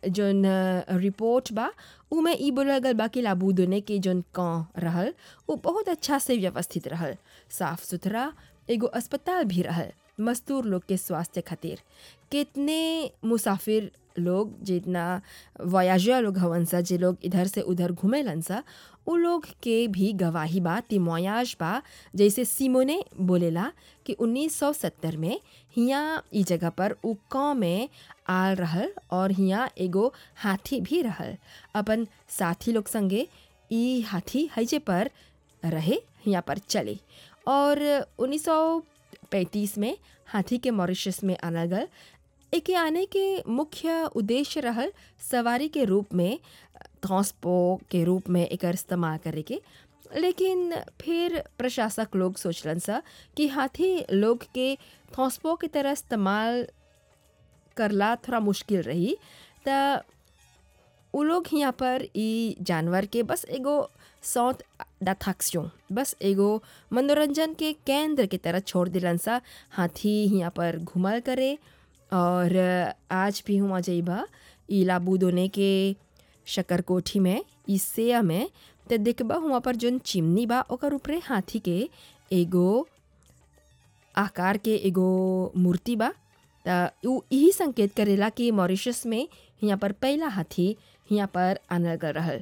जोन report बा उमें ई बोलल गल बा कि लाबूदोने के जोन गाँव रहल वो बहुत अच्छा से व्यवस्थित रहल साफ सुथरा एगो अस्पताल भी रहल मजदूर लोग के स्वास्थ्य खातिर कितने मुसाफिर लोग जितना वयाजा लोग हवन सा जे लोग इधर से उधर घूमेलन सा उ लोग के भी गवाही बा तिमोयाज बा जैसे सिमोने बोलेला कि 1970 में हियाँ ई जगह पर उ गाँव में आल रहल और हियाँ एगो हाथी भी रहल अपन साथी लोग संगे ई हाथी हइजे पर रहे हियाँ पर चले और 1935 में हाथी के मॉरिशस में आनल गल एके आने के मुख्य उद्देश्य रहल सवारी के रूप में ट्रांसपो के रूप में एकर इस्तेमाल करे के लेकिन फिर प्रशासक लोग सोचलन सा कि हाथी लोग के ट्रांसपो की तरह इस्तेमाल करला थोड़ा मुश्किल रही त उ लोग यहाँ पर ई जानवर के बस एगो सौत डाथाक्सियों बस एगो मनोरंजन के केंद्र की तरह छोड़ दिलन सा हाथी यहाँ पर घुमल करे और आज भी हुआ जइबा ई लाबूदोने के शकरकोठी में ई सेया में त देखबा हुआ पर जोन चिमनी बा ओकर ऊपरे हाथी के एगो आकार के एगो मूर्ति बा त उ यही संकेत करेला कि मॉरिशस में यहाँ पर पहला हाथी यहाँ पर आनल गल रहल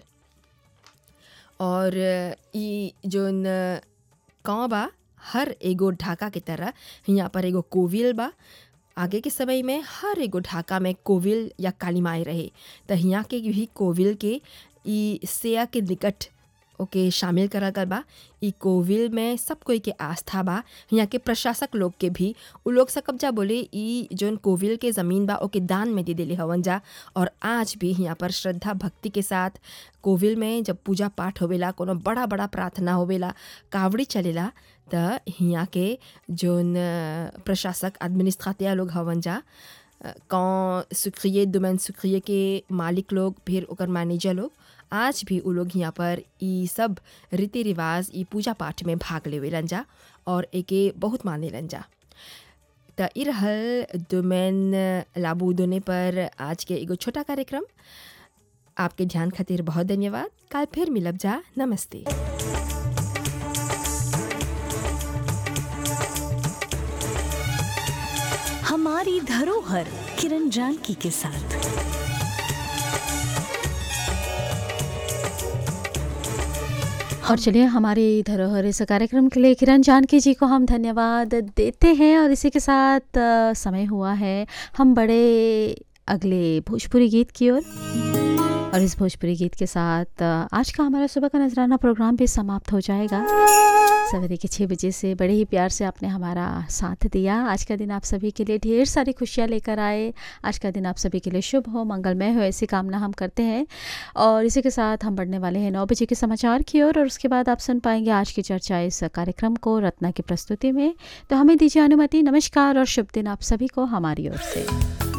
और ई जोन गाँव बा हर एगो ढाका के तरह यहाँ पर एगो कोविल बा आगे के समय में हर एगो ढाका में कोविल या काली माई रहे त हियाँ के भी कोविल के ई सेया के निकट ओके शामिल करल गल बा ई कोविल में सब कोई के आस्था बा यहाँ के प्रशासक लोग के भी उ लोग सकब जा बोले ई जोन कोविल के ज़मीन बा ओके दान में दे देले हवन जा और आज भी यहाँ पर श्रद्धा भक्ति के साथ कोविल में जब पूजा पाठ होवेला कोनो बड़ा बड़ा प्रार्थना होवेला कावड़ी चलेला त हियाँ के जोन प्रशासक एडमिनिस्ट्रेटिया लोग हवन जा कौन सुक्रिय दुमैन सुक्रिय के मालिक लोग फिर ओकर मैनेजर लोग आज भी उ लोग यहाँ पर ई सब रीति रिवाज ई पूजा पाठ में भाग लेवेलन जा और एके बहुत मानेलन जा त ई रहल दुमैन लाबूदोने पर आज के एगो छोटा कार्यक्रम आपके ध्यान खातिर बहुत धन्यवाद कल फिर मिलब जा नमस्ते हमारी धरोहर किरण जानकी के साथ और चलिए हमारी धरोहर इस कार्यक्रम के लिए किरण जानकी जी को हम धन्यवाद देते हैं और इसी के साथ अ, समय हुआ है हम बड़े अगले भोजपुरी गीत की ओर और इस भोजपुरी गीत के साथ अ, आज का हमारा सुबह का नजराना प्रोग्राम भी समाप्त हो जाएगा सवेरे के छः बजे से बड़े ही प्यार से आपने हमारा साथ दिया आज का दिन आप सभी के लिए ढेर सारी खुशियाँ लेकर आए आज का दिन आप सभी के लिए शुभ हो मंगलमय हो ऐसी कामना हम करते हैं और इसी के साथ हम बढ़ने वाले हैं नौ बजे के समाचार की ओर और उसके बाद आप सुन पाएंगे आज की चर्चा इस कार्यक्रम को रत्ना की प्रस्तुति में तो हमें दीजिए अनुमति नमस्कार और शुभ दिन आप सभी को हमारी ओर से